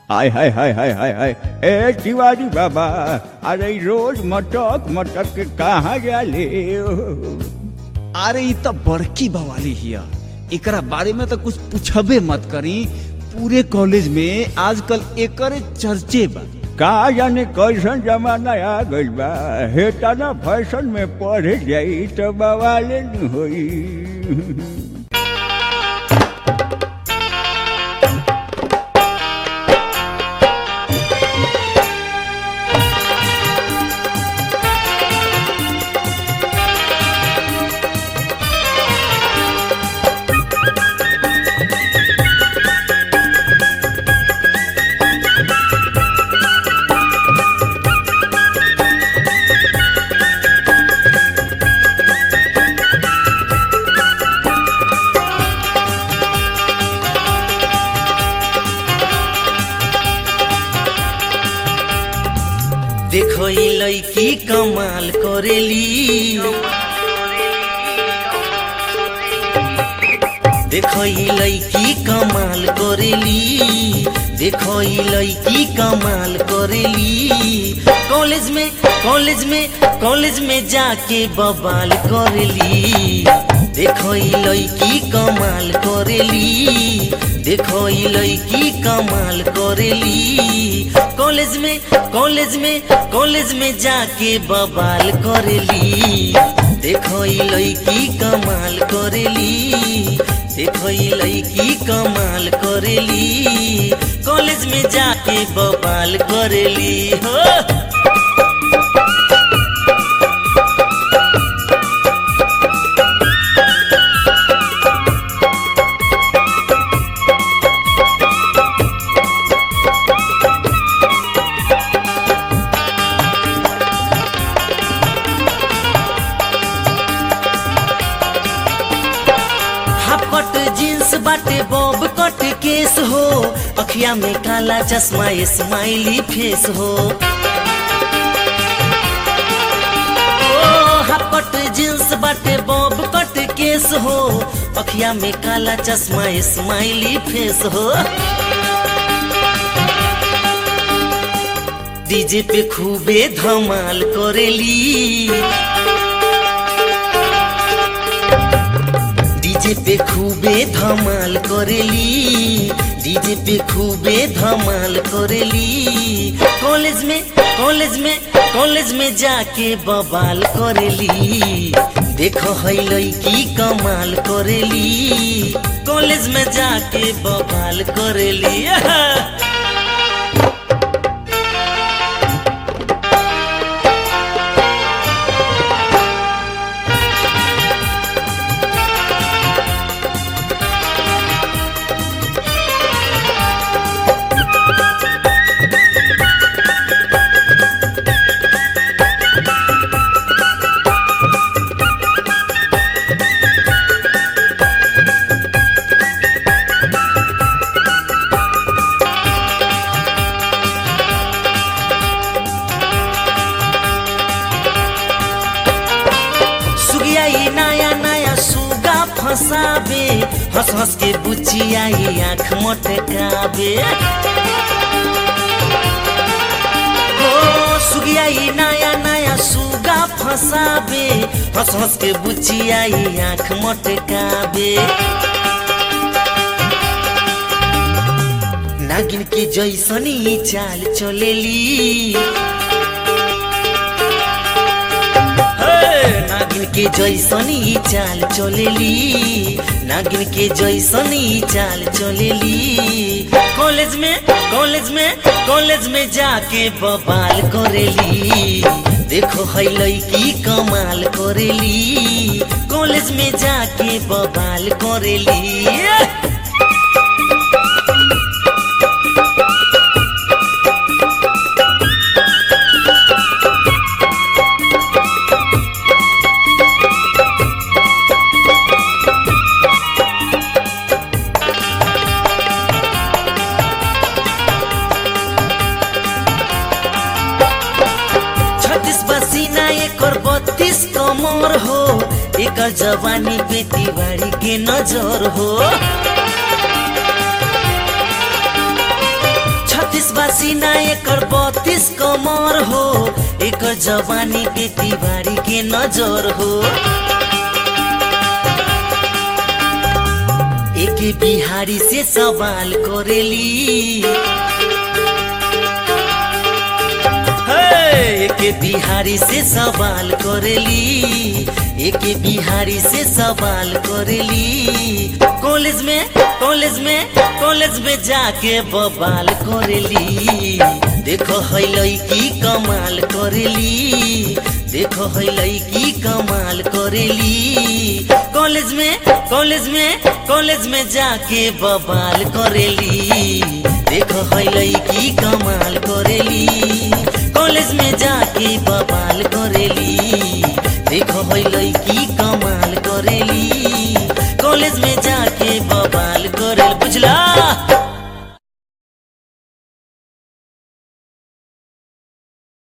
हाय हाय हाय हाय हाय हाय ए तिवारी बाबा अरे रोज मटक मटक के कहाँ जाले अरे ई तो बड़की बवाली हिया एकरा बारे में तो कुछ पूछबे मत करी पूरे कॉलेज में आजकल एकरे चर्चे बा का जाने कैसन जमाना आ गइल बा हेता ना फैशन में पढ़े जाई तो बवाले न होई देखो ई लड़की कमाल करेली देखो ई लड़की कमाल करेली देखो ई लड़की कमाल करेली कॉलेज में कॉलेज में कॉलेज में जाके बवाल करेली देखो ई लड़की कमाल करेली देखो ई लड़की कमाल करेली कॉलेज में कॉलेज में कॉलेज में जाके बवाल करेली देखो ई लड़की कमाल करेली देखो ई लड़की कमाल करेली कॉलेज में जाके बवाल करेली हो हाफ कट जींस बाटे बॉब कट केस हो अखिया में काला चश्मा स्माइली फेस हो ओ, हाफ कट जींस बाटे बॉब कट केस हो अखिया में काला चश्मा स्माइली फेस हो डीजे पे खूबे धमाल करेली डीजे पे खूबे धमाल करेली डीजे पे खूबे धमाल करेली कॉलेज में कॉलेज में कॉलेज में जाके बवाल करेली देखो है लड़की कमाल करेली कॉलेज में जाके बवाल करेली सुगिया ये नया नया सुगा फसाबे हंस हंस के बुचिया ये आँख मटकाबे ओ सुगिया ये नया नया सुगा फसाबे हंस हंस के बुचिया ये आँख मटकाबे नागिन के जैसनी चाल चलेली हे, नागिन के जैसनी चाल चलेली नागिन के जैसनी चाल चलेली कॉलेज में कॉलेज में कॉलेज में जाके बवाल करेली देखो है लड़की कमाल करेली कॉलेज में जाके बवाल करेली छत्तीस पसीना एकर बत्तीस कमर हो एकर जवानी पे तिवारी के नजर हो छत्तीस बासीना एकर बत्तीस कमर हो एकर जवानी पे तिवारी के नजर हो एक बिहारी से सवाल करेली हे, एक बिहारी से सवाल करेली एक बिहारी से सवाल करेली कॉलेज में कॉलेज में कॉलेज में जाके बवाल करेली देखो है लड़की कमाल करेली देखो है लड़की कमाल करेली कॉलेज में कॉलेज में कॉलेज में जाके बवाल करेली देखो है लड़की कमाल करेली कॉलेज में जाके बवाल करेली देखो है लड़की कमाल करेली कॉलेज में जाके बवाल करेल बुझला